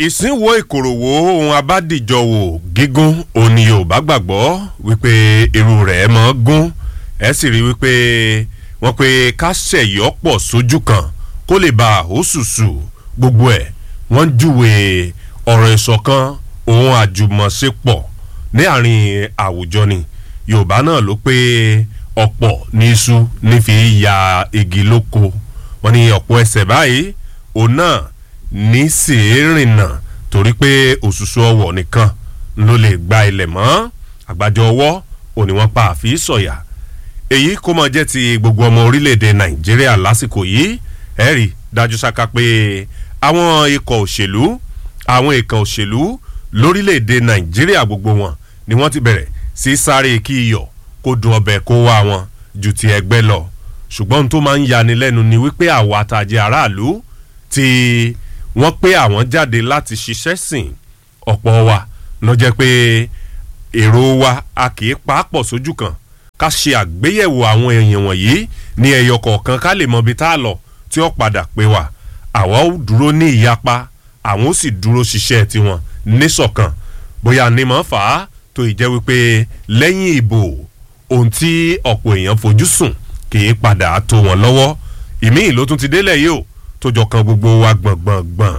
ìsínwó ìkòròwò ohun abádìjọwò gígùn òní yorùbá gbàgbọ́ wípé irú rẹ̀ mọ́ gún ẹ sì rí wípé wọ́n pe ká ṣẹ̀yọ́ pọ̀ sójú kan kó lè ba òṣùṣù gbogbo ẹ̀ wọ́n júwe ọ̀rọ̀ ìṣọ̀kan ohun àjùmọ̀ṣepọ̀ ní àárín àwùjọ ni yorùbá náà ló pé ọ̀pọ̀ ní iṣu nífi ya igi lóko wọ́n ní ọ̀pọ̀ ẹsẹ̀ báyìí òun náà ní sèérìnà torí pé òṣùṣù ọwọ̀ nìkan ló lè gba ilẹ̀ mọ́ àgbájọ ọwọ́ òní wọ́n pa àfi sọ̀yà èyí kó mọ jẹ́ ti gbogbo ọmọ orílẹ̀-èdè nàìjíríà lásìkò yìí ẹ rí dájú sáká pé àwọn ikọ̀ òṣèlú àwọn ikọ̀ òṣèlú lórílẹ̀-èdè nàìjíríà gbogbo wọn ni wọ́n ti bẹ̀rẹ̀ sí sáré kí iyọ̀ kó dùn ọbẹ̀ kó wá wọn ju ti ẹgbẹ́ lọ ṣùgbọ́n ohun tó máa ń yani lẹ́nu ni wípé àwa àtàjẹ aráàlú tí wọ́n pé àwọn jáde láti ṣiṣẹ́ sìn ọ̀pọ̀ wa lọ jẹ́ pé èrò wa a kì í pàápọ̀ sójú kan ká ṣe àgbéyẹ̀wò àwọn èèyàn wọ̀nyí ní ẹyọ kọ̀ọ̀kan ká lè mọ ibi tá a lọ tí ó padà pé wa àwa ó dúró ní ìyapa àwọn ó sì dúró ṣiṣẹ́ tiwọn níṣọ̀kan bóyá ní mọ̀ fà á tó ìjẹ́ wípé lẹ́yìn ìbò ohun tí ọ̀pọ̀ èèyàn fojú sùn kì í padà tó wọn lọ́wọ́ ìmíì ló tún ti délẹ̀ yìí o tó jọ kan gbogbo wa gbọ̀ngbọ̀ngbọ̀n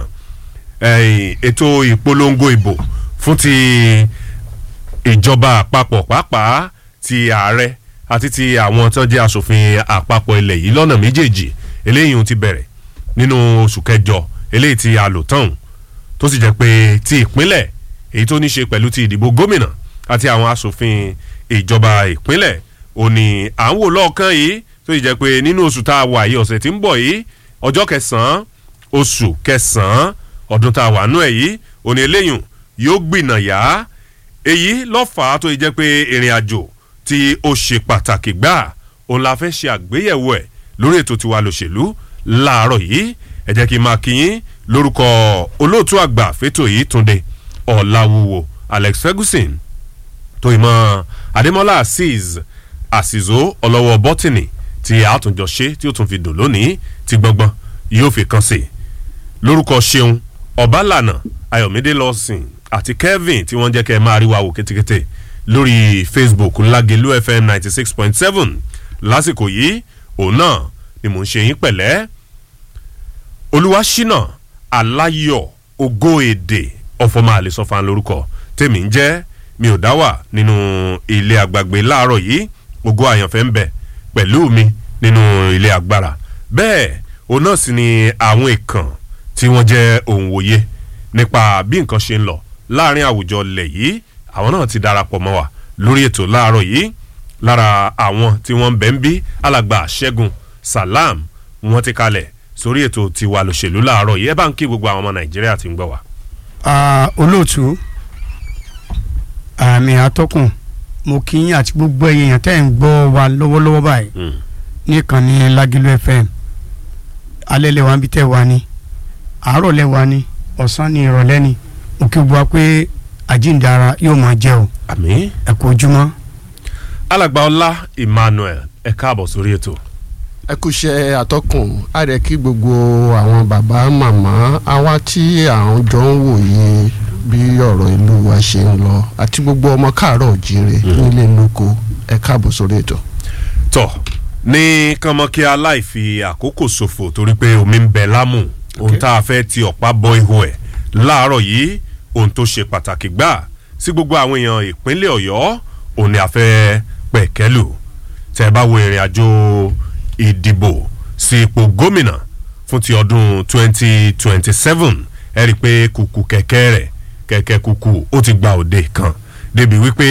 ètò ìpolongo ìbò fún ti ìjọba àpapọ̀ pàápàá ti ààrẹ àti ti àwọn tó jẹ́ asòfin àpapọ̀ ilẹ̀ yìí lọ́nà méjèèjì eléyìí ti bẹ̀rẹ̀ nínú oṣù kẹjọ eléyìí ti àlòtán tó sì jẹ́ pé ti ìpínlẹ̀ èyí tó ní ṣe pẹ̀lú ti ìdìbò gómìnà àti àwọn asòfin ìjọba ìpínlẹ̀ òní à ń wò lọ́ọ̀kan yìí tó sì jẹ́ pé nínú oṣù tá a wà yìí ọ̀sẹ̀ tí ń bọ̀ yìí ọjọ́ kẹsàn-án oṣù kẹsàn-án ọdún tá a wà nú ẹ̀ yìí òní eléyìí yóò gbìnà yá èyí lọ́fàá tó jẹ́ pé ìrìn àjò tí ó ṣe pàtàkì gbà òun la fẹ́ ṣe àgbéyẹ̀wò ẹ̀ lórí ètò tiwa lòṣèlú láàárọ̀ yìí ẹ jẹ́ kí n máa kíyín lórúkọ olóòtú àgbà fẹ́tò yìí túnde ọ̀làwùwò alex ferguson tó ìmọ̀ adémọ́lá azeez àsìzó ọlọ́wọ́ bọ́tìnì tí àtúnjọ ṣe tí ó tún fi dùn lónìí tí gbọ́ngbọ́n yóò fi kàn sí lórúkọ ṣeun ọ̀bálànà ayọ̀mídé lọ́sìn àti kevin tí wọ́n jẹ́ kẹ́ ẹ máa rí wa wò kétékété lórí facebook ńlágelú fm ninety six point seven lásìkò yìí òun náà ni mò ń ṣe yín pẹ̀lẹ́ olúwaṣínà aláyọ̀ ògo èdè ọ̀fọ̀mọ́ àlesọ́fà lórúkọ tèmi ń jẹ́ mi ò dá wà nínú ilé àgbàgbé láàárọ̀ yìí ògo àyànfẹ́ ń bẹ pẹ̀lú mi nínú ilé agbára bẹ́ẹ̀ òun náà sì ni àwọn ìkàn tí wọ́n jẹ́ òun wòye nípa bí nǹkan ṣe ń lọ láàrin àwùjọ ilẹ̀ yìí àwọn náà ti darapọ̀ mọ́ wa lórí ètò láàárọ̀ yìí lára àwọn tí wọ́n ń bẹ̀ ń bí alàgbà ṣẹ́gun salam wọ́n ti kalẹ̀ sórí ètò tiwa lòṣèlú láàárọ̀ yìí ẹ bá ń kí gbogbo àwọn ọmọ nàìjíríà tí ń gbọ́ wa. olóòtú àmì àtọkùn mo kí yín àti gbogbo èèyàn tẹ́ ń gbọ́ wa lọ́wọ́lọ́wọ́ báyìí nìkan ní lágìlú fm alẹ́ lẹ́wà ń bí tẹ́ wa ni àárọ̀ lẹ́wà ni ọ̀sán ni ìrọ̀lẹ́ ni mo kí gbogbo wa pé àjíǹdara yóò máa jẹ́ o àmì. ẹ kú ojúmọ́. alàgbà ọlá emmanuel ẹ káàbọ̀ sórí ètò. ẹ kú iṣẹ́ àtọkùn á rẹ̀ kí gbogbo àwọn bàbá màmá àwa tí àwọn jọ ń wòye bí ọ̀rọ̀ ìlú wa ṣe ń lọ àti gbogbo ọmọ káàárọ̀ òjìrè nílé lóko ẹ káàbọ̀ sórí ètò. tọ ní kánmọ́kí aláìfi àkókò ṣòfò torí pé omi ń bẹ lámù ohun tá a fẹ́ ti ọ̀pá bọ ihò ẹ̀ láàárọ̀ yìí ohun tó ṣe pàtàkì gbà sí gbogbo àwọn èèyàn ìpínlẹ̀ ọ̀yọ́ òun ni a fẹ́ pẹ̀kẹ́lù tẹ́ ẹ bá wo ìrìn àjò ìdìbò sí ipò gómìnà fún ti ọdún 2027 ẹ rí i pé kùkù kẹ̀kẹ́ rẹ̀ kẹ̀kẹ́ kùkù ó ti gba òde kan débi wípé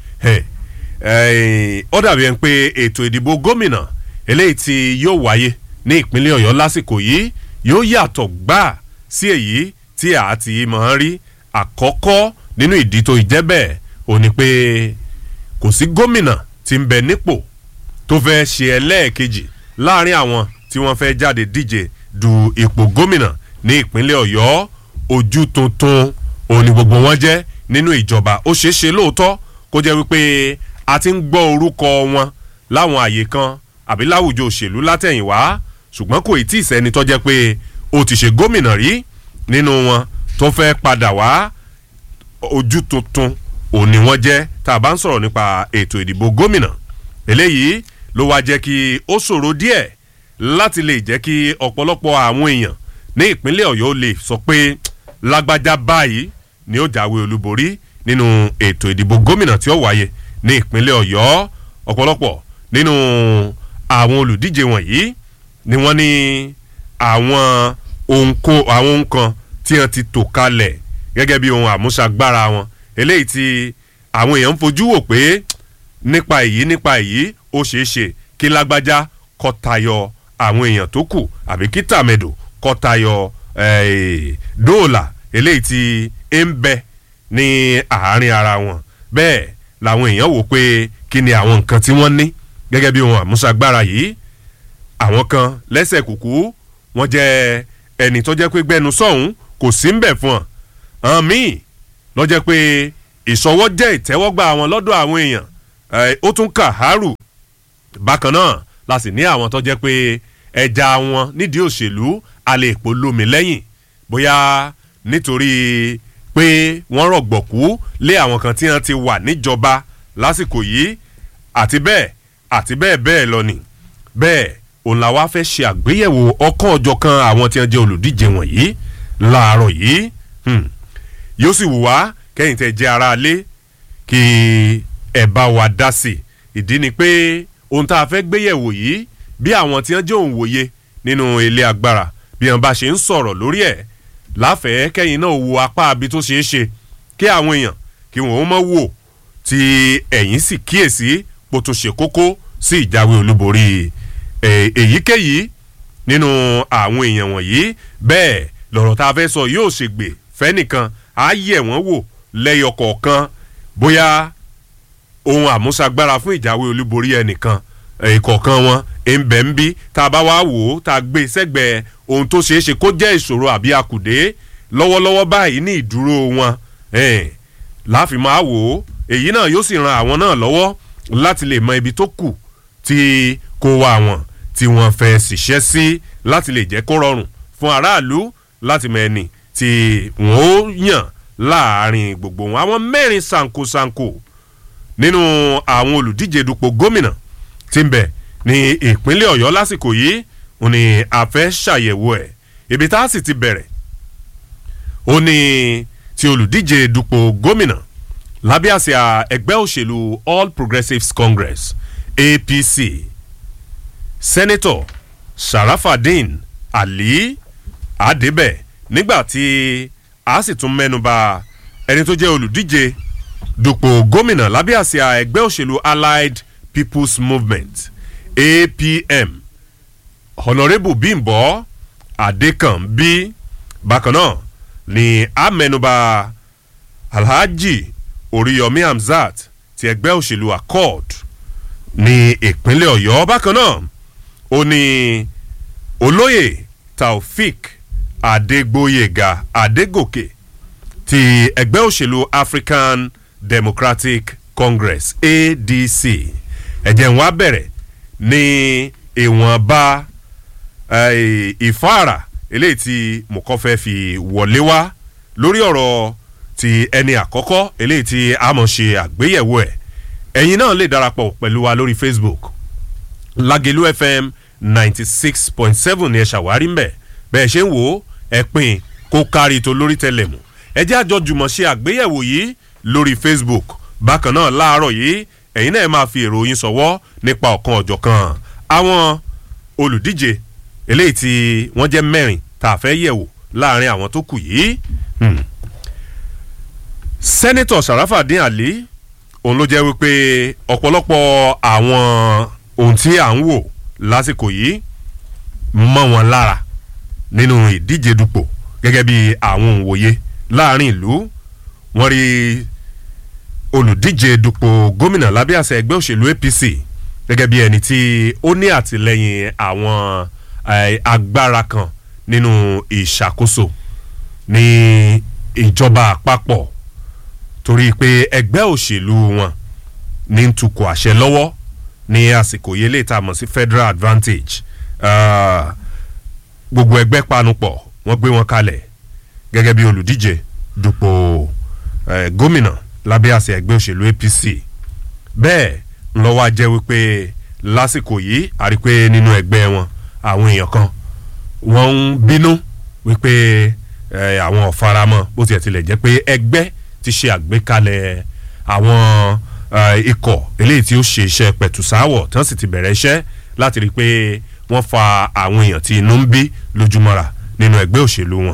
ó dàbí ẹni pé ètò ìdìbò gómìnà eléyìí tí yóò wáyé ní ìpínlẹ̀ ọ̀yọ́ lásìkò yìí yóò yàtọ̀ gbà sí èyí tí a ti máa ń rí àkọ́kọ́ nínú ìdí tó ìjẹ́ bẹ́ẹ̀ ò ní pé kò sí gómìnà tí ń bẹ nípò tó fẹ́ ṣe ẹlẹ́ẹ̀kejì láàrin àwọn tí wọ́n fẹ́ jáde díje du ipò gómìnà ní ìpínlẹ̀ ọ̀yọ́ ojú tuntun òní gbogbo wọn jẹ́ nínú ìjọba ó ṣeé ṣe lóòótọ́ kó jẹ́ wípé a ti ń gbọ́ orúkọ wọn láwọn àyè kan àbí láwùjọ òṣèlú látẹ̀yìnwá ṣùgbọ́n kò tí ì sẹ́ni tó jẹ́ pé ó ti ṣe gómìnà rí nínú wọn tó fẹ́ padà wá ojú tuntun òní wọ́n jẹ́ tá a bá ń sọ̀rọ̀ nípa ètò ìdìbò gómìnà eléyìí ló wá jẹ́ kí ó ṣòro díẹ̀ láti lè jẹ́ kí ọ̀pọ̀lọpọ̀ àwọn èèyàn ní ìpínlẹ̀ ọ̀yọ́ lè sọ pé lágbájá báyìí ni ó jáwé olúborí nínú ètò ìdìbò gómìnà tí ó wáyé ní ìpínlẹ̀ ọ̀yọ́ ọ̀pọ̀lọpọ̀ nínú àwọn olùdíje wọ̀nyí ni wọ́n ní àwọn ohun kó àwọn ohun kan tí wọ́n ti tò kalẹ̀ gẹ́gẹ́ bí ohun àmúṣagbára wọn eléyìí tí àwọn èèyàn ń fojú wò pé nípa èyí nípa èyí ó ṣeé ṣe kí lágbájá kọ́ tayọ àwọn èèyàn tó kù àbí kí tàmẹ̀dò kọ́ tayọ dóòlà eléyìí tí ń bẹ ní àárín ara wọn bẹ́ẹ̀ làwọn èèyàn wò pé kí ni àwọn nǹkan tí wọ́n ní gẹ́gẹ́ bí ohun àmúṣagbára yìí àwọn kan lẹ́sẹ̀ kùkú wọ́n jẹ́ ẹni tó jẹ́ pé gbẹnu sọ̀hún kò sí ń bẹ̀ fún ọ hàn míì lọ jẹ́ pé ìṣọwọ́ jẹ́ ìtẹ́wọ́gbà àwọn lọ́dọ̀ àwọn èèyàn ó tún kà hárù bákan náà la sì ní àwọn tó jẹ́ pé ẹja wọn nídìí òṣèlú alẹ́ èpò lómi lẹ́yìn bóyá nítorí pé wọ́n rọ̀gbọ̀kú lé àwọn kan tí wọ́n ti wà níjọba lásìkò yìí àti bẹ́ẹ̀ àti bẹ́ẹ̀ bẹ́ẹ̀ lọ ni bẹ́ẹ̀ òun la wá fẹ́ ṣe àgbéyẹ̀wò ọkàn ọjọ́ kan àwọn tí wọ́n jẹ́ olùdíje wọ̀nyí láàárọ̀ yìí yóò sì wù wá kẹ́yìn tẹ́ jẹ́ ara lé kí ẹ bá wa dá sí ìdí ni pé ohun tá a fẹ́ gbéyẹ̀wò yìí bí àwọn tí wọ́n jẹ́ òǹwòye nínú ilé agbára bí wọ́n bá ṣe ń sọ̀rọ̀ lórí ẹ̀ láfẹ̀ẹ́ kẹ́yìn náà wo apá abi tó ṣeé ṣe kí àwọn èèyàn kí wọ́n ó mọ̀ wò tí ẹ̀yìn sì kíyèsí bó tún ṣe kókó sí ìjáwé olúborí èyíkéyìí nínú àwọn èèyàn wọ̀nyí bẹ́ẹ̀ lọ̀rọ̀ tá a fẹ́ sọ yóò ṣègbè fẹ́nìkan á yẹ̀ wọ́n wò lẹ́yọ kọ̀ọ̀kan bóyá ohun àmúṣagbára fún ìjáwé olúborí ẹnìkan ìkọ̀ọ̀kan wọn ẹ̀ńbẹ̀ ń bí tá a bá wá wò ó tá a gbé sẹ́gbẹ̀ẹ́ ohun tó ṣeé ṣe kó jẹ́ ìṣòro àbí akùdé lọ́wọ́lọ́wọ́ báyìí ní ìdúró wọn láàfin máa wò ó èyí náà yóò sì ran àwọn náà lọ́wọ́ láti lè mọ ibi tó kù tí kó wá wọn tí wọ́n fẹ́ ṣiṣẹ́ sí láti lè jẹ́ kó rọrùn fún aráàlú láti mọ ẹni tí wọ́n ó yàn láàrin gbogbo wọn àwọn mẹ́rin sankosanko nínú àwọn olùdíje dupò gómìnà tí ń bẹ ní ìpínlẹ̀ ọ̀yọ́ lásìkò yìí ó ní a fẹ́ ṣàyẹ̀wò ẹ̀ ibi tá a sì ti bẹ̀rẹ̀ ó ní ti olùdíje dupò gómìnà lábẹ́ àsíá ẹgbẹ́ òṣèlú all progressives congress apc sẹ́nẹ́tọ̀ sharafadin ali adébẹ̀ nígbà tí a sì tún mẹ́nuba ẹni tó jẹ́ olùdíje dupò gómìnà lábẹ́ àsíá ẹgbẹ́ òṣèlú allied people's movement apm honourable bimbo adekanbi bákan náà ni a mẹ́nuba alhaji oríyọmí hamzat ti ẹgbẹ́ òṣèlú accord ní ìpínlẹ̀ ọ̀yọ́ bákan náà ó ní olóyè taofik adégbòyèga adégòkè ti ẹgbẹ́ òṣèlú african democratic congress adc ẹ̀jẹ̀ ń wá bẹ̀rẹ̀ ní ìwọ̀nba ìfáàrà eléyìí tí mo kọ́ fẹ́ fi wọlé wá lórí ọ̀rọ̀ ti ẹni àkọ́kọ́ eléyìí tí a mọ̀ ṣe àgbéyẹ̀wò ẹ̀ ẹ̀yin náà lè darapọ̀ pẹ̀lú wa lórí facebook lagelu fm ninety six point seven ni ẹ ṣàwárí ń bẹ̀ bẹ́ẹ̀ ṣe ń wò ó ẹ pin kó kárí tó lórí tẹlẹ̀mù ẹ jẹ́ àjọ jùmọ̀ ṣe àgbéyẹ̀wò yìí lórí facebook bákan náà láàárọ̀ yìí ẹ̀yin náà máa fi èrò yín sọ̀wọ́ nípa ọ̀kan ọ̀jọ̀kan àwọn olùdíje eléyìí tí wọ́n jẹ́ mẹ́rin tá a fẹ́ yẹ̀wò láàrin àwọn tó kù yìí. sẹ́nitọ̀ sàràfàdín àlí òun ló jẹ́ wípé ọ̀pọ̀lọpọ̀ àwọn ohun tí à ń wò lásìkò yìí mọ́ wọn lára nínú ìdíje dupò gẹ́gẹ́ bí àwọn òǹwòye láàrin ìlú wọ́n rí olùdíje dupò gómìnà lábẹ́ àṣẹ ẹgbẹ́ òṣèlú apc gẹ́gẹ́ bí ẹni tí ó ní àtìlẹ́yìn àwọn agbára kan nínú ìṣàkóso ní ìjọba àpapọ̀ torí pé ẹgbẹ́ òṣèlú wọn ní ń tukọ̀ àṣẹ lọ́wọ́ ní àsìkò yẹlé tá a mọ̀ sí federal advantage gbogbo ẹgbẹ́ panupọ̀ wọ́n gbé wọn kalẹ̀ gẹ́gẹ́ bí olùdíje dupò eh, gómìnà lábẹ́ àṣẹ ẹgbẹ́ òṣèlú APC bẹ́ẹ̀ ńlọ́wọ́ jẹ́ wípé lásìkò yìí a rí pé nínú ẹgbẹ́ wọn àwọn èèyàn kan wọ́n ń bínú wípé eh, àwọn ò faramọ́ bó tiẹ̀ tilẹ̀ jẹ́ pé ẹgbẹ́ ti ṣe àgbékalẹ̀ àwọn eh, ikọ̀ eléyìí tí ó ṣe iṣẹ́ pẹ̀tùsáwọ̀ tí wọ́n sì ti bẹ̀rẹ̀ iṣẹ́ láti rí i pé wọ́n fa àwọn èèyàn tí inú ń bí lójúmọ́ra nínú ẹgbẹ́ òṣèlú wọn.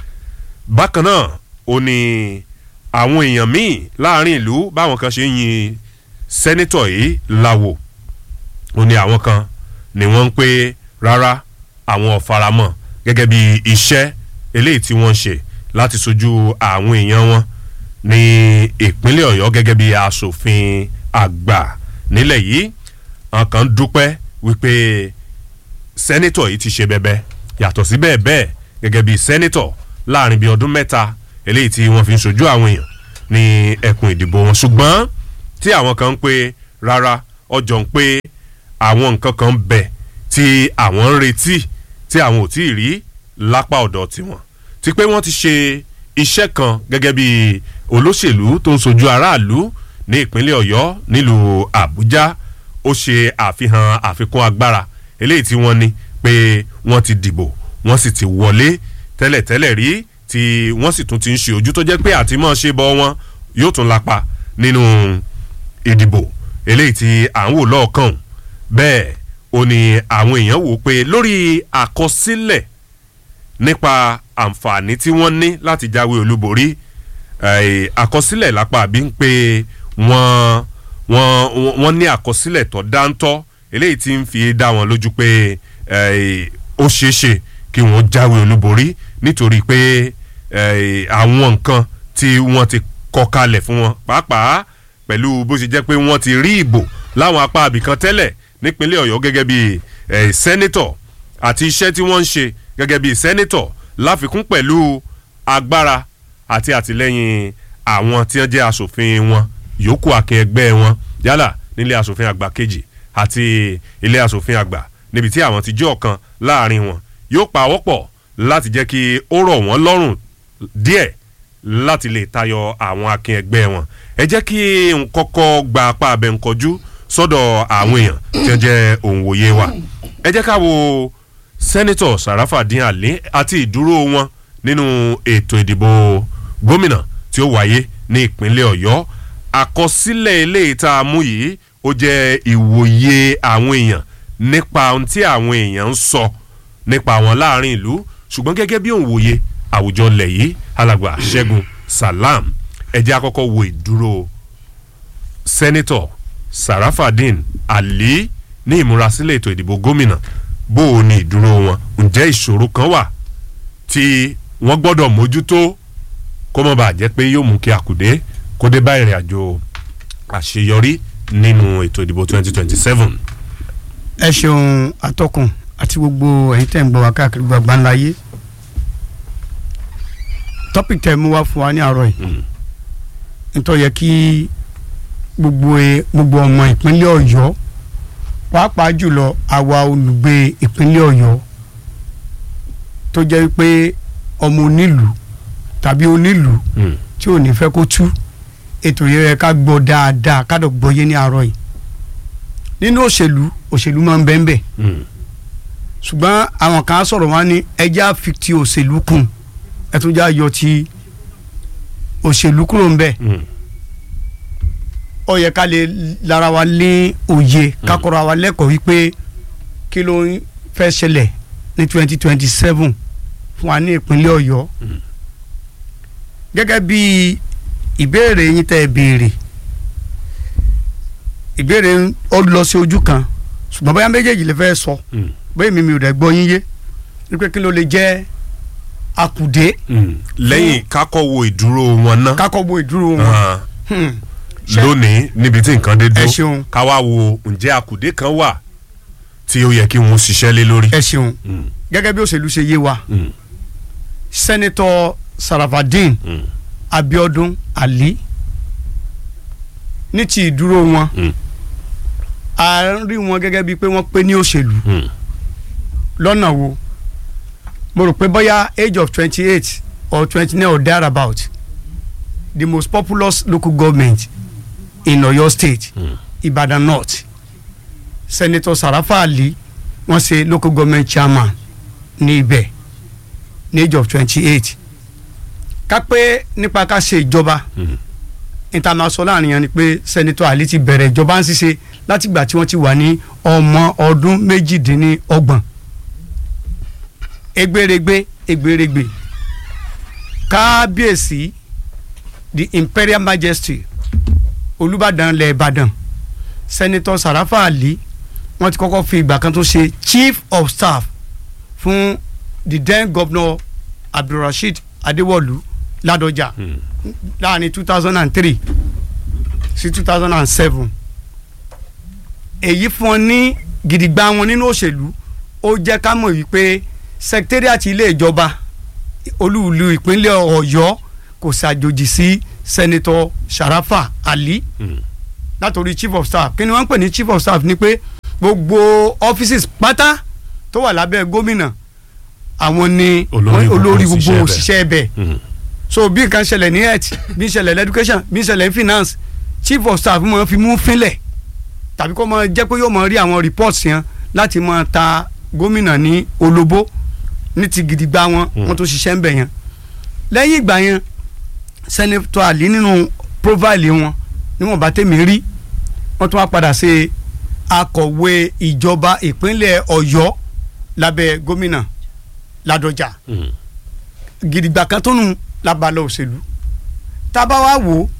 bákan náà ó ní àwọn èèyàn míì láàrin ìlú báwọn kan ṣe ń yin sẹ́nítọ̀ yìí láwo ó ní àwọn kan ni wọ́n ń pé rárá àwọn ò faramọ́ gẹ́gẹ́ bí iṣẹ́ eléyìí tí wọ́n ń ṣe láti sojú àwọn èèyàn wọn ní ìpínlẹ̀ ọ̀yọ́ gẹ́gẹ́ bí asòfin àgbà nílẹ̀ yìí àwọn kan dúpẹ́ wípé sẹ́nítọ̀ yìí ti ṣe bẹ́bẹ́ yàtọ̀ sí bẹ́ẹ̀ bẹ́ẹ̀ gẹ́gẹ́ bí sẹ́nítọ̀ láàrin bíi ọdún mẹ́ta eléyìí tí wọ́n fi ń sojú àwọn èèyàn ní ẹkùn ìdìbò wọn ṣùgbọ́n tí àwọn kan ń pé rárá ọjọ́ ń pé àwọn nǹkan kan ń bẹ tí àwọn ń retí tí àwọn ò tí ì rí lápá ọ̀dọ̀ tiwọn ti pé wọ́n ti ṣe iṣẹ́ kan gẹ́gẹ́ bí olóṣèlú tó ń sojú aráàlú ní ìpínlẹ̀ ọ̀yọ́ nílùú àbújá ó ṣe àfihàn àfikún agbára eléyìí tí wọ́n ní pé wọ́n ti dìbò wọ́n sì ti wọlé tẹ́lẹ̀tẹ́lẹ̀ rí tí wọ́n sì tún ti ń ṣe ojú tó jẹ́ pé àtìmọ́ ṣe bọ́ wọn yóò tún lapa nínú ìdìbò eléyìí tí à ń wò lọ́ọ̀kan bẹ́ẹ̀ ó ní àwọn èèyàn wò pé lórí àkọsílẹ̀ nípa àǹfààní tí wọ́n ní láti jáwé olúborí eh, àkọsílẹ̀ lápá àbí ń pé wọ́n wọ́n wọ́n ní àkọsílẹ̀ tó dáńtọ́ eléyìí tí ń fi dá wọn lójú pé eh, ó ṣeé ṣe kí wọ́n jáwé olúborí nítorí pé eh, àwọn nǹkan tí wọ́n ti kọ kalẹ̀ fún wọn pàápàá pẹ̀lú bó ṣe jẹ́ pé wọ́n ti rí ìbò láwọn apá abìkan tẹ́lẹ̀ nípínlẹ̀ ọ̀yọ́ gẹ́gẹ́ bí eh, sẹ́nítọ̀ àti iṣẹ́ tí wọ́n ń ṣe gẹ́gẹ́ bí sẹ́nítọ̀ láfikún pẹ̀lú agbára àti àtìlẹ́yìn àwọn tí wọ́n jẹ́ asòfin wọn yòókù akin ẹgbẹ́ wọn yálà nílé asòfin àgbà kejì àti ilé asòfin àgbà níbi tí àwọn ti jẹ́ ọ̀kan láàrin wọn yóò pa wọ́pọ̀ láti jẹ́ kí ó rọ̀ wọ́n lọ́rùn díẹ̀ láti lè tayọ àwọn akin ẹgbẹ́ wọn ẹ jẹ́ kí n kọ́kọ́ gba apá abẹ ń kọjú sọ́dọ̀ àwọn èèyàn tí wọ́n jẹ́ òǹwòye wa ẹ jẹ́ ká wo sẹ́nitọ̀ sàràfàdín àlẹ́ àti ìdúró wọn nínú ètò ìdìbò gómìnà tí ó wáyé ní ìpínlẹ̀ ọ̀yọ́ àkọsílẹ̀ eléyìí tá a mú yìí ó jẹ́ ìwòye àwọn èèyàn nípa ohun tí àwọn èèyàn ń sọ nípa àwọn láàrin ìlú ṣùgbọ́n gẹ́gẹ́ bí òǹwòye àwùjọ lẹ̀ yìí alàgbà ṣẹ́gun salam ẹ jẹ́ àkọ́kọ́ wo ìdúró sẹ́nitọ̀ sarafadin ali ní ìmúrasílẹ̀ ètò ìdìbò gómìnà bó o ní ìdúró wọn ǹjẹ́ ìṣòro kan wà tí wọ́n gbọ́dọ̀ mójútó kó má bàa jẹ́ pé yóò mú kí àkùdé kó dé bá ìrìn àjò àṣeyọrí nínú ètò ìdìbò 2027. ẹ ṣeun atọ́kùn àti gbogbo ẹ̀yin tẹ́ ń gbọ́ wá káàkiri gbàgbá ńlá yé topic tẹ́ mú wá fún wa ní àárọ̀ yìí nítorí yẹ kí gbogbo ẹ gbogbo ọmọ ìpínlẹ̀ ọ̀yọ́ pàápàá jùlọ àwa olùgbé ìpínlẹ̀ ọ̀yọ́ tó jẹ́ pé ọmọ onílùú tàbí onílùú tí ò ní fẹ́ kó tú ètò yẹ ká gbọ́ dáadáa ká dọ̀ gbọ́ yé ní àárọ̀ yìí nínú òṣèlú òṣèlú máa ń bẹ́ẹ̀ bẹ́ẹ̀ ṣùgbọ́n àwọn kan á sọ̀rọ̀ wọn ní ẹja fi ti òṣèlú kùn ẹ tún já yọ ti òṣèlú kúrò ń bẹ̀ ó yẹ ká lè lára wa lé òye ká kọ́ra wa lẹ́kọ̀ọ́ wípé kí ló ń fẹ́ ṣẹlẹ̀ ní twenty twenty seven fún wa ní ìpínlẹ̀ ọ̀yọ́ gẹ́gẹ́ bí ìbéèrè yín tẹ́ ẹ béèrè ìbéèrè ó lọ sí ojú kan ṣùgbọ́n bóyá méjèèjì lè fẹ́ sọ bóyá mi mi ò dẹ̀ gbọ́ yín yé wípé kí ló lè jẹ́ akùdé lẹ́yìn kákọ́ wo ìdúró wọn náà kákọ́ bo ìdúró wọn. Ah, Hmm. Ṣé- lónìí níbi tí nǹkan dé ẹ dúró ṣeun ká wá wo ǹjẹ́ àkùdé kan wà tí ó yẹ kí wọ́n ṣiṣẹ́ lé lórí. ẹ ṣeun Mm, gẹ́gẹ́ bí òṣèlú ṣe yé wa mm, sẹ́nitọ́ sarafadin mm, abiodun ali ní ti ìdúró wọn mm, a rí wọn gẹ́gẹ́ bíi pé wọ́n pé ní òṣèlú mm, lọ́nà wo mo rò pé bóyá age of twenty eight or twenty nine or thereabout the most populous local government in Ọ̀yọ́ state Mm. Ibadan North Senator Sarafa Ali wọ́n ṣe local government chairman ní ibẹ̀ ní age of twenty eight ká pé nípa ká ṣe ìjọba Mm. international láàrin yẹn ni pé Senator Ali ti bẹ̀rẹ̀ ìjọba ń ṣiṣẹ́ látìgbà tí wọ́n ti wà ní ọmọ ọdún méjìdínlọ́gbọ̀n egberegbe egberegbe kábíyèsí the imperial majesty olùbàdàn ilẹ̀ ìbàdàn senator sarafa ali wọ́n ti kọ́kọ́ fi ìgbà kan tó ṣe chief of staff fún the then governor abdulrasheed adéwọ̀lú ládọjà Mm. láàrin two thousand and three sí two thousand and seven èyí fún ọ ní gidigba wọn nínú òṣèlú ó jẹ́ ká mọ̀ wípé secretariat ilé ìjọba olúùlú ìpínlẹ̀ ọ̀yọ́ kò ṣàjòjì sí senator sharafa ali Mm. látòrí chief of staff kí ni wọ́n ń pè ní chief of staff ni pé gbogbo offices pátá tó wà lábẹ́ gómìnà àwọn ni Olórí gbogbo olórí òṣìṣẹ́ gbogbo ibẹ̀. òṣìṣẹ́ ẹbẹ̀ Mm. so bí nǹkan ṣẹlẹ̀ ní health bí ṣẹlẹ̀ ní education bí ṣẹlẹ̀ ní finance chief of staff máa fi mú fínlẹ̀ tàbí kó máa jẹ́ pé yóò máa rí àwọn reports yẹn láti máa ta gómìnà ní olóbó ní ti gidigba wọn Mm. wọn tó ṣiṣẹ́ ń bẹ̀ yẹn lẹ́yìn ìgbà yẹn senator ali nínú profile wọn níwọ̀nba tèmi rí wọ́n tún wá padà ṣe akọ̀wé ìjọba ìpínlẹ̀ ọ̀yọ́ lábẹ́ gómìnà ládọjà Mm. gidigba kan tó nù lábalẹ̀ òṣèlú tá a bá wá wò ó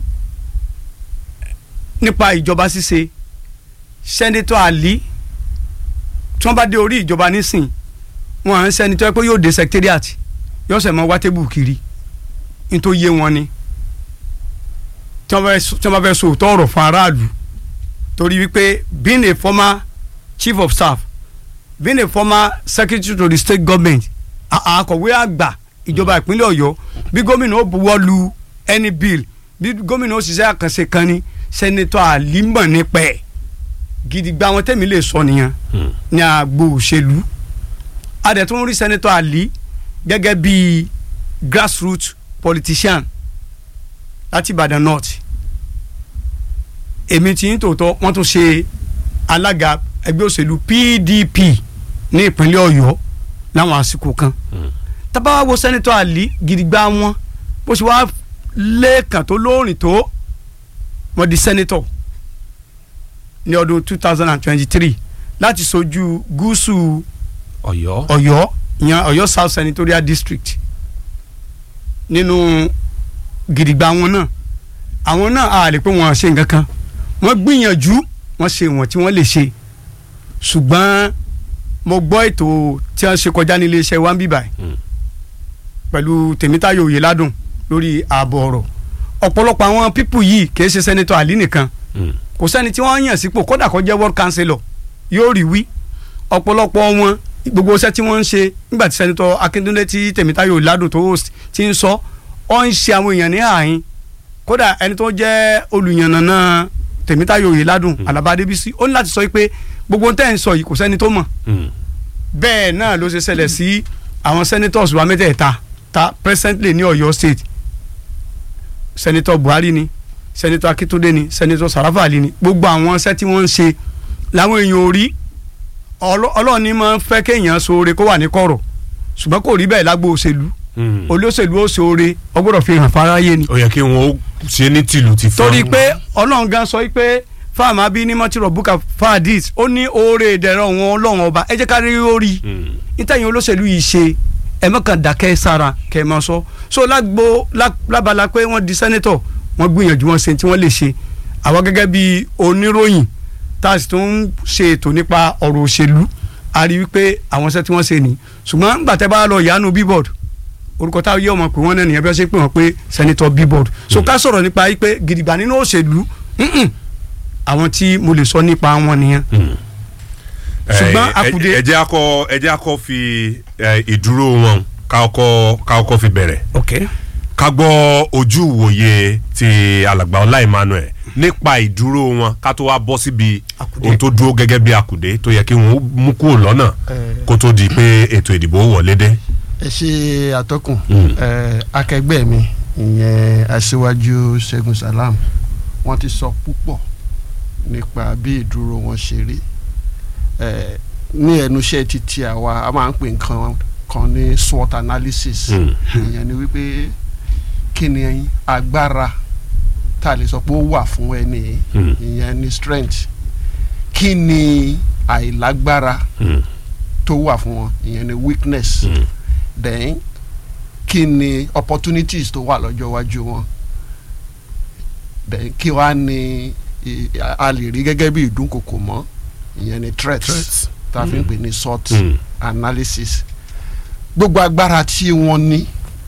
nípa ìjọba ṣíṣe sẹ́nitọ́ àlí tí wọ́n bá dé orí ìjọba nísìn wọn à ń sẹ́nitọ́ pé yóò dé secretariat yóò sẹ̀ mọ́ wá tébù kiri nítorí yé wọn ni tí wọ́n bá fẹ́- tí wọ́n bá fẹ́ sọ òótọ́ ọ̀rọ̀ fún aráàlú torí wípé being a former chief of staff being a former secretary to the state government a- akọ̀wé àgbà ìjọba ìpínlẹ̀ ọ̀yọ́ bí gómìnà ó buwọ́ lu any bill bí gómìnà ó ṣiṣẹ́ àkànṣe kan ní sẹ́nitọ́ àlímọ̀ nípa ẹ̀ gidigba àwọn tẹ̀mí lè sọ nìyẹn Mm. ní agbo òṣèlú adẹ̀tún rí sẹ́nitọ́ àlí gẹ́gẹ́ bí grassroots politician láti ìbàdàn north èmi tí ń tòótọ́ wọ́n tún ṣe alága ẹgbẹ́ òṣèlú pdp ní ìpínlẹ̀ ọ̀yọ́ láwọn àsìkò kan Mm. tábà wá wo sẹ́nitọ́ àlí gidigba wọn bó ṣe wá lẹ́ẹ̀kan tó lóòrìn tó wọ́n di sẹ́nitọ̀ ní ọdún two thousand and twenty-three láti sojú gúúsù Ọ̀yọ́. ọ̀yọ́ ìyẹn ọ̀yọ́ south senatorial district nínú gidigba wọn náà àwọn náà a lè pé wọn ṣe nǹkan kan wọ́n gbìyànjú wọ́n ṣe wọ́n tí wọ́n lè ṣe ṣùgbọ́n mo gbọ́ ètò tí wọ́n ṣe kọjá ní iléeṣẹ́ wa ń bíbà Mm. pẹ̀lú tèmítáyọ̀ oyèládùn lórí ààbò ọ̀rọ̀ ọ̀pọ̀lọpọ̀ àwọn pípù yìí kì í ṣe sẹ́nitọ̀ àlí nìkan Mm. kò sẹ́ni tí wọ́n yàn sípò kódà kó jẹ́ world councillor yóò rí wí ọ̀pọ̀lọpọ̀ wọn gbogbo iṣẹ́ tí wọ́n ń ṣe nígbà tí sẹ́nitọ́ akíndúndé tí tèmítáyọ̀ ládùn tó host ti ń sọ ọ́ ń ṣe àwọn èèyàn ní ààyìn kódà ẹni tó jẹ́ olùyànnànà tèmítáyọ̀ òye ládùn alaba adébísí ó ní láti sọ pé gbogbo tẹ́ ń sọ yìí kò sẹ́ni tó mọ̀ Mm. bẹ́ẹ̀ náà ló ṣe ṣẹlẹ̀ sí àwọn senators wa mẹ́tẹ̀ẹ̀ta ta presently ní ọ̀yọ́ state senator buhari ni senator akitunde ni senator sarafa ali ni gbogbo àwọn iṣẹ́ tí wọ́n ń ṣe làwọn èèyàn ò rí Ọlọ́- ọlọ́run ní máa ń fẹ́ kéèyàn ṣoore kó wà ní kọ̀rọ̀ ṣùgbọ́n kò rí bẹ́ẹ̀ lágbo òṣèlú Mm. olóṣèlú ó ṣoore ó gbọ́dọ̀ fi hàn fáráyé ni ó yẹ kí wọn ó ṣe ní tìlù ti fún. torí pé ọlọ́run gan sọ pé fáàmù abí ní mọ́tìrọ̀ bùkà fáàdìs ó ní oore ìdẹ̀rọ̀ wọn ọlọ́run ọba ẹ jẹ́ ká rí orí Mm. nítẹ̀yìn olóṣèlú yìí ṣe ẹ mọ̀kàn dákẹ́ sára kẹ́ ẹ máa sọ so lágbo lá- lábala pé wọ́n di sẹ́nẹ́tọ̀ wọ́n gbìyànjú wọn ṣe tí wọ́n lè ṣe àwa gẹ́gẹ́ bí oníròyìn tá a sì tún ń ṣe ètò nípa ọ̀rọ̀ òṣèlú a rí wípé àwọn iṣẹ́ tí wọ́n ṣe ní ṣùgbọ́n nígbà tẹ́ bá lọ yánu billboard orúkọ táwọn yẹ ọmọ pé wọ́n náà nìyẹn bí wọ́n ṣe pè wọ́n pé sẹ́nẹ́tọ̀ billboard so ká sọ̀rọ̀ nípa yìí pé gidigba nínú òṣèlú mm-mm, àwọn tí mo lè sọ nípa wọn nìyẹn Mm. Ṣùgbọ́n ẹ- ẹ- akùdé- ẹ jẹ́ akọ ẹ jẹ́ akọ fi ẹ, ìdúró wọn ká ọkọ ká ọkọ fi bẹ̀rẹ̀ ok ká gbọ́ ojú ìwòye ti alàgbà ọlá emmanuel nípa ìdúró wọn ká tó wá bọ́ síbi Àkùdé. ohun tó dúró gẹ́gẹ́ bí àkùdé tó yẹ kí wọ́n mú kúrò lọ́nà Eh. kó tó di pé ètò ìdìbò wọlé dé. ẹ ṣe àtọkùn Mm. ẹ akẹgbẹ́ mi ìyẹn aṣíwájú Ṣẹ́gun Salam wọ́n ti sọ púpọ̀ nípa bí ìdúró wọn ṣe rí ẹ ní ẹnu iṣẹ́ títí àwa a máa ń pè nǹkan kan ní SWOT analysis Mm. ìyẹn ni wípé kí ni agbára tá a lè sọ pé ó wà fún ẹni Mm. ìyẹn ni strength kí ni àìlágbára Mm. tó wà fún wọn ìyẹn ni weakness Mm. then kí ni opportunities tó wà lọ́jọ́ iwájú wọn then kí wàá ní i- a lè rí gẹ́gẹ́ bí ìdúnkokò mọ́ ìyẹn ni threats Threats. tá a fi ń pè ní SWOT Mm. analysis gbogbo agbára tí wọ́n ní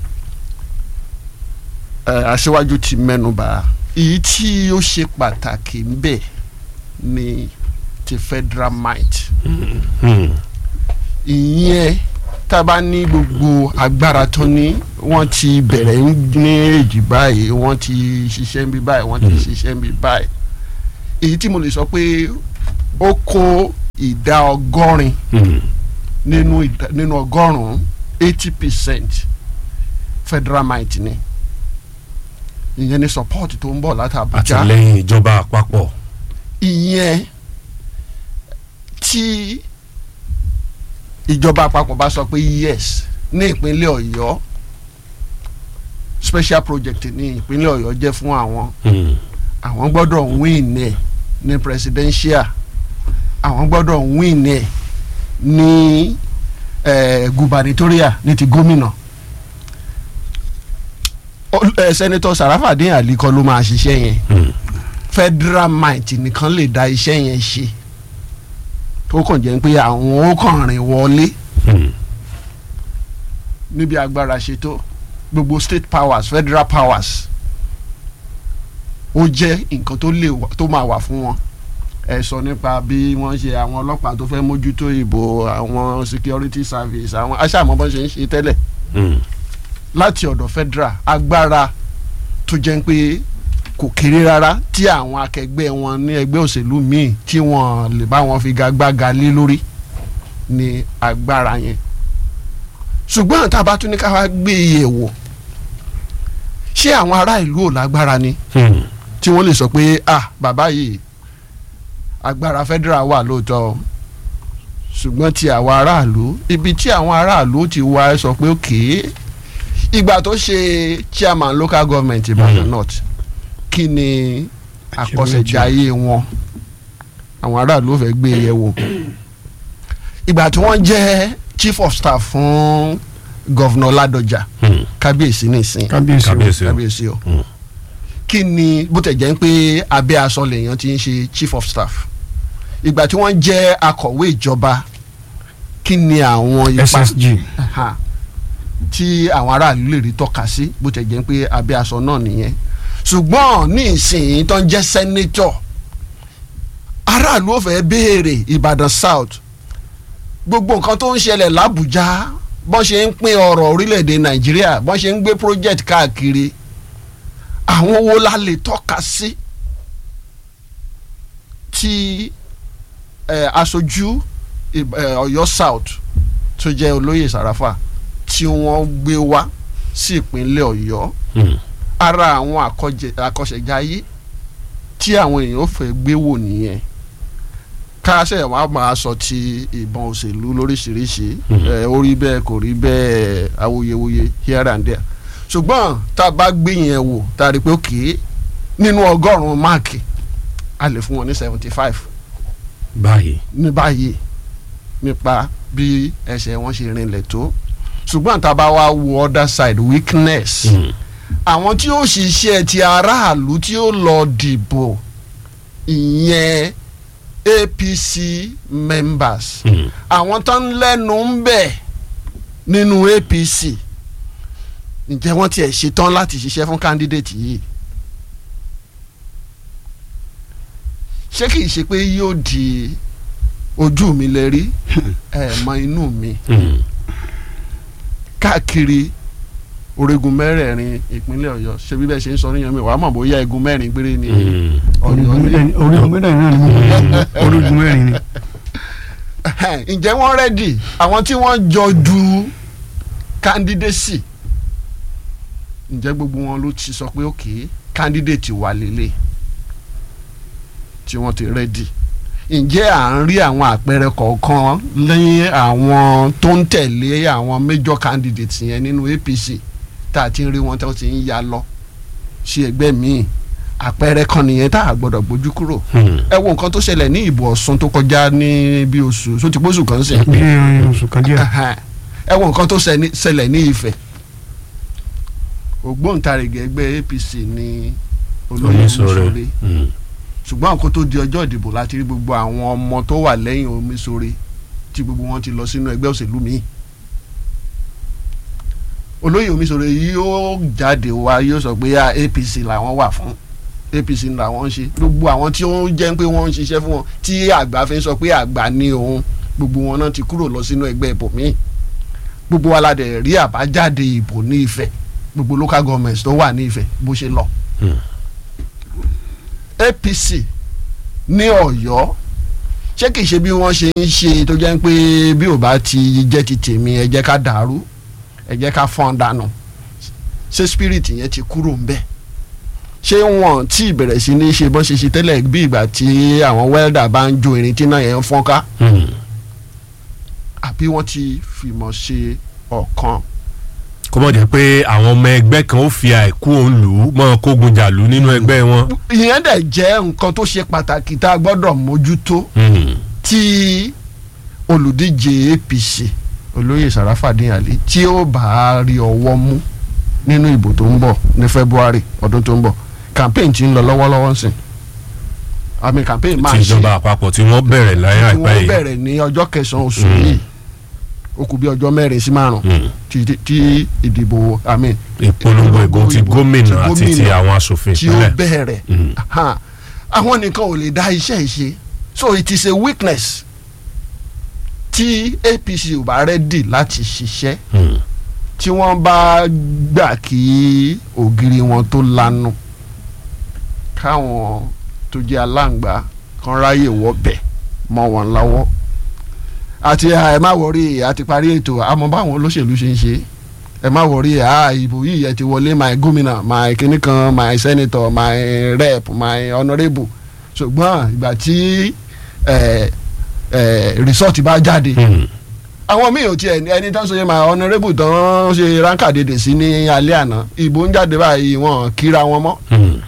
ẹ, aṣíwájú ti mẹ́nubà èyí tí ó ṣe pàtàkì ń bẹ ni ti federal might Mm. ìyẹn tá a bá ní gbogbo agbára tó ní wọ́n ti bẹ̀rẹ̀ ní èjì báyìí wọ́n ti ṣiṣẹ́ ń bí báyìí wọ́n ti Mm. ṣiṣẹ́ ń bí báyìí èyí tí mo lè sọ pé ó kó ìdá ọgọ́rin Mm. nínú ìdá- nínú ọgọ́rùn-ún eighty percent federal might ni ìyẹn ni support tó ń bọ̀ láti Abuja àtìlẹ́yìn ìjọba àpapọ̀. ìyẹn tí ìjọba àpapọ̀ bá sọ pé yes ní ìpínlẹ̀ Ọ̀yọ́ special project ní ìpínlẹ̀ Ọ̀yọ́ jẹ́ fún àwọn Mm. àwọn gbọ́dọ̀ win ẹ̀ ní presidential àwọn gbọ́dọ̀ win ẹ̀ ní eh, gubernatorial ní ti gómìnà Ó- eh, senator Sarafadin Ali kọ́ ló máa ṣiṣẹ́ yẹn Mm. federal might nìkan lè da iṣẹ́ yẹn ṣe tó kàn jẹ́ pé àwọn ó kàn rìn wọlé Mm. níbi agbára ṣe tó gbogbo state powers federal powers ó jẹ́ nǹkan tó lè wà- tó máa wà fún wọn ẹ sọ nípa bí wọ́n ṣe àwọn ọlọ́pàá tó fẹ́ mójútó ìbò àwọn security service àwọn aṣáàmọ́ bọ́n ṣe ń ṣe tẹ́lẹ̀ Mm. láti ọ̀dọ̀ federal agbára tó jẹ́ pé kò kéré rárá tí àwọn akẹgbẹ́ wọn ní ẹgbẹ́ òṣèlú míì tí wọ́n lè bá wọn figagbága lé lórí ní agbára yẹn ṣùgbọ́n tá a bá tún ní ká wá gbé e wò ṣé àwọn ará ìlú ò lágbára ni Mm. tí wọ́n lè sọ pé ah bàbá yìí agbára federal wà lóòótọ́ o ṣùgbọ́n ti àwọn aráàlú ibi tí àwọn aráàlú ti wá sọ pé òkè ìgbà tó ṣe chairman local government Ìbàdàn Mhm. North kí ni àkọsẹ̀jáyé wọn àwọn aráàlú ò fẹ́ gbé e yẹ̀ wò ìgbà tí wọ́n jẹ́ chief of staff fún governor Ládọjà Mm. kábíyèsí nìsín kábíyèsí o. kábíyèsí o. kábíyèsí o Mm. kí ni bó tẹ̀ jẹ́ pé abẹ́ aṣọ lèèyàn ti ń ṣe chief of staff ìgbà tí wọ́n jẹ́ akọ̀wé ìjọba kí ni àwọn ipa ssg Aha. tí àwọn aráàlú lè rí tọ́ka sí bó tẹ̀ jẹ́ pé abẹ́ aṣọ náà nìyẹn ṣùgbọ́n ní ìsìn tó ń jẹ́ sẹ́nétọ̀ aráàlú ò fẹ́ béèrè Ìbàdàn South gbogbo nǹkan tó ń ṣẹlẹ̀ l'Àbújá bọ́n ṣe ń pín ọrọ̀ orílẹ̀-èdè Nàìjíríà bọ́n ṣe ń gbé project káàkiri àwọn wo la lè tọ́ka sí tí eh, aṣojú Ìb- eh, Ọ̀yọ́ South tó jẹ́ olóyè Sàràfà tí wọ́n gbé wá sí ìpínlẹ̀ Ọ̀yọ́ Mm. ara àwọn àkọjẹ- àkọsẹ̀jáyé tí àwọn èèyàn ò fẹ́ gbé wò nìyẹn káṣẹ̀ wàá máa sọ ti ìbọn òṣèlú lóríṣiríṣi Mhm. ẹ, ó rí bẹ́ẹ̀ kò rí bẹ́ẹ̀ awuyewuye here and there ṣùgbọ́n tá a bá gbé yẹn wò tá a rí i pé òkè nínú ọgọ́rùn-ún máàkì a lè fún wọn ní seventy five báyìí. ní báyìí nípa bí ẹsẹ̀ wọn ṣe rinlẹ̀ tó ṣùgbọ́n tá a bá wá wo other side weakness Mm. àwọn tí ó ṣiṣẹ́ ti aráàlú tí ó lọ dìbò ìyẹn APC members Mm. àwọn tó ń lẹ́nu ń bẹ̀ nínú APC ǹjẹ́ wọ́n tiẹ̀ ṣetán láti ṣiṣẹ́ fún candidate yìí ṣé kìí ṣe pé yóò di ojú mi lè rí ẹ̀ mọ inú mi Mm. káàkiri orígun mẹ́rẹ̀ẹ̀rin ìpínlẹ̀ Ọ̀yọ́ ṣe bí bẹ́ẹ̀ ṣe ń sọ níyan mi wàá mọ̀ bóyá igun mẹ́rin péré ni Mm. Ọ̀yọ́ ní. orígun mẹ́rin náà ni mo kọ́ orígun mẹ́rin ni. ǹjẹ́ wọ́n rẹ́dì àwọn tí wọ́n jọ du candidacy ǹjẹ́ gbogbo wọn ló ti sọ pé òkè candidate wà lélẹ̀ tí wọ́n ti ready ǹjẹ́ à ń rí àwọn àpẹẹrẹ kọ̀ọ̀kan lẹ́yìn àwọn tó ń tẹ̀lé àwọn major candidates yẹn nínú APC tá a ti ń rí wọn tó ti ń ya lọ sí ẹgbẹ́ míì àpẹẹrẹ kan nìyẹn tá a gbọ́dọ̀ gbójú kúrò ẹ wo nǹkan tó ṣẹlẹ̀ ní ìbò Ọ̀ṣun tó kọjá ní bí oṣù tó ti pósù kan sẹ́yìn bí oṣù kan díẹ̀. ẹ wo nǹkan tó ṣẹni- ṣẹlẹ̀ ní Ifẹ̀ ògbóǹtarìgì ẹgbẹ́ APC ní olóyè Omisore. Omisore ṣùgbọ́n àkókò tó di ọjọ́ ìdìbò láti rí gbogbo àwọn ọmọ tó wà lẹ́yìn Omisore tí gbogbo wọn ti lọ sínú ẹgbẹ́ òṣèlú míì olóyè Omisore yóò jáde wá yóò sọ pé ah, APC làwọn wà fún APC làwọn ń ṣe gbogbo àwọn tí ó jẹ́ pé wọ́n ń ṣiṣẹ́ fún wọn tí àgbà fi ń sọ pé àgbà ní òun gbogbo wọn náà ti kúrò lọ sínú ẹgbẹ́ ìbò míì gbogbo wa la dẹ̀ rí àbájáde ìbò ní Ifẹ̀ gbogbo local governments tó wà ní Ifẹ̀ bó ṣe lọ. APC ní Ọ̀yọ́ ṣé kìí ṣe bí wọ́n ṣe ń ṣe tó jẹ́ pé bí ò bá ti jẹ́ ti tèmi ẹ jẹ́ ká dàrú ẹ jẹ́ ká fọ́n dànù ṣé spirit yẹn ti kúrò ń bẹ̀ ṣé wọn tí ìbẹ̀rẹ̀ sí ní ṣe bọ́n ṣe ṣe tẹ́lẹ̀ bí ìgbà tí àwọn welder bá ń jo irin tí náà yẹn ń fọ́n ká àbí wọ́n ti fìmọ̀ ṣe ọ̀kan kó mọ̀ jẹ́ pé àwọn ọmọ ẹgbẹ́ kan ó fi àìkú òun lù ú mọ́ kógun jà lù nínú ẹgbẹ́ wọn. ìyẹn dẹ̀ jẹ́ nǹkan tó ṣe pàtàkì tá a gbọ́dọ̀ mójútó tí olùdíje APC olóyè Sàràfàdín Àlí tí ó bá rí ọwọ́ mú nínú ìbò tó ń bọ̀ ní February ọdún tó ń bọ̀ campaign ti ń lọ lọ́wọ́lọ́wọ́ sìn àmì campaign máa ti ṣe ìjọba àpapọ̀ tí wọ́n bẹ̀rẹ̀ láyé tí àìpẹ́ wọ́n yìí. bẹ̀rẹ̀ ní ọjọ́ kẹsàn-án oṣù Mm. yìí ó kù bí ọjọ́ mẹ́rin sí márùn Mm. tí tí ìdìbò àmì ìpolongo ìbò ti ìbò- gómìnà ti àti ti gómìnà àwọn asòfin tí ó ìpínlẹ̀. bẹ̀rẹ̀ Mm. Aha. àwọn nìkan ò lè dá iṣẹ́ ìṣe so it is a weakness tí APC ò bá rẹ́dì láti ṣiṣẹ́ Mm. tí wọ́n bá gbà kí ògiri wọn tó lanu káwọn tó jẹ́ aláǹgbá kan ráyè wọ́bẹ̀ mọ́ wọn lọ́wọ́ àti ẹ má wọrí àti parí ètò àmọ́ báwọn olóṣèlú ṣe ń ṣe ẹ má wọrí à ìbò yìí ẹ ti wọlé my gómìnà my kinní kan my senator my rep my honourable ṣùgbọ́n ìgbà tí ẹ ẹ result bá jáde Mm. àwọn míì ò tiẹ̀ ní ẹni tó ń sọ yẹn máa honourable tó ń ṣe ránkà dédè sí ní alẹ́ àná ìbò ń jáde báyìí wọn kíra wọn mọ́ Mm.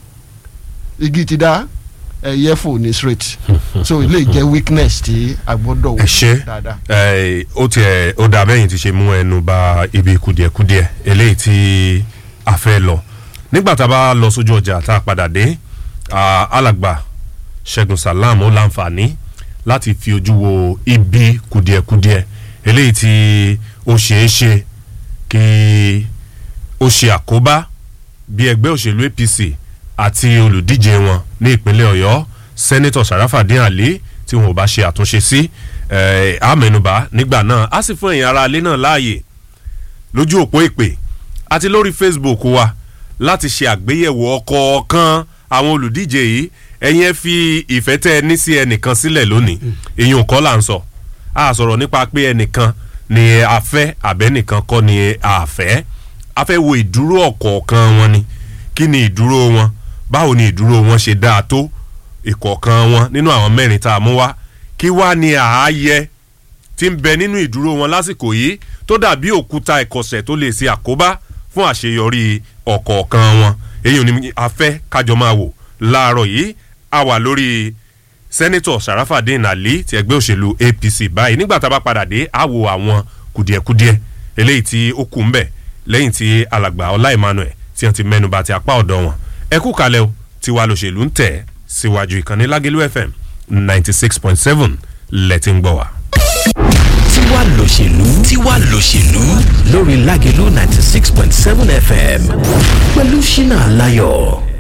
igi ti dá ẹyẹ fò ní straight so ilé jẹ́ weakness tí a gbọ́dọ̀ ẹ ṣe dáadáa. ẹ, ó tiẹ̀ ó dà bẹ́yìn ti ṣe mú ẹnu ba ibi kùdìẹ̀kudiẹ eléyìí tí a fẹ́ lọ nígbà tá a bá lọ sójú ọjà tá a padà dé ah, alàgbà Ṣẹ́gun Salam ó láǹfààní láti fi ojú wo ibi kùdìẹ̀kudiẹ eléyìí tí ó ṣeé ṣe kí ó ṣe àkóbá bí ẹgbẹ́ òṣèlú APC àti olùdíje wọn ní ìpínlẹ̀ Ọ̀yọ́ sẹ́nẹ́tọ̀ Sàràfàdín Àlí tí wọn ò bá ṣe àtúnṣe sí ẹ̀ á mẹ́nubà nígbà náà á sì fún ẹ̀yin ará ilé náà láàyè lójú òpó ìpè àti lórí Facebook wa láti ṣe àgbéyẹ̀wò ọ̀kọ̀ọ̀kan àwọn olùdíje yìí ẹ̀yin ẹ fi ìfẹ́ tẹ́ ẹ ní sí ẹnìkan sílẹ̀ lónìí èyí ò kọ́ là ń sọ a sọ̀rọ̀ nípa pé ẹnìkan ni a fẹ́ àbẹ́nìkan kọ́ ni a fẹ́ a fẹ́ wo ìdúró ọ̀kọ̀ọ̀kan wọn ni kí ni ìdúró wọn báwo ni ìdúró wọn ṣe dáa tó ìkọ̀ọ̀kan wọn nínú àwọn mẹ́rin tá a mú wá kí wá ni ààyè tí ń bẹ nínú ìdúró wọn lásìkò yìí tó dàbí òkúta ìkọ̀sẹ̀ tó lè ṣe àkóbá fún àṣeyọrí ọ̀kọ̀ọ̀kan wọn èyí ni a fẹ́ kájọ máa wò láàárọ̀ yìí a wà lórí sẹ́nẹ́tọ̀ Sàràfàdín Àlí ti ẹgbẹ́ òṣèlú APC báyìí nígbà tá a bá padà dé a wo àwọn kùdìẹ̀kudiẹ eléyìí tí ó kù ń bẹ̀ lẹ́yìn tí alàgbà Ọlá Emmanuel tí wọ́n ti mẹ́nuba ti apá ọ̀dọ̀ wọn ẹ kú kalẹ̀ o tiwa lòṣèlú ń tẹ̀ síwájú ìkànnì Lágẹ̀lú FM ninety six point seven lẹ́tí ń gbọ́ wa. tiwa lòṣèlú tiwa lòṣèlú lórí Lágẹ̀lú ninety six point seven FM pẹ̀lú Ṣínà Láyọ̀.